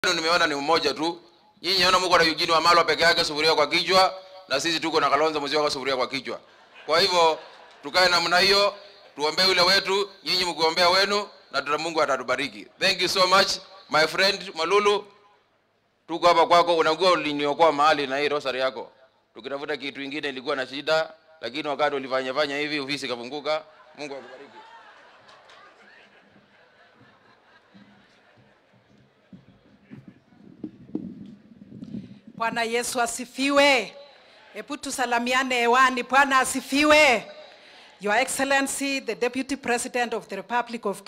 nimeona ni mmoja tu. Nyinyi naona mko na Eugene Wamalwa peke yake sufuria kwa kichwa na sisi tuko na Kalonzo Musyoka sufuria kwa kichwa. Kwa hivyo tukae namna hiyo, tuombee ule wetu, nyinyi mkiombea wenu na tuna Mungu atatubariki. Thank you so much my friend Malulu. Tuko hapa kwako, unajua uliniokoa mahali na hii rosari yako. Tukitafuta kitu kingine ilikuwa na shida, lakini wakati ulifanya fanya hivi ofisi ikafunguka. Mungu akubariki. Bwana Yesu asifiwe. Hebu tusalamiane hewani. Bwana asifiwe. Your Excellency, the Deputy President of the Republic of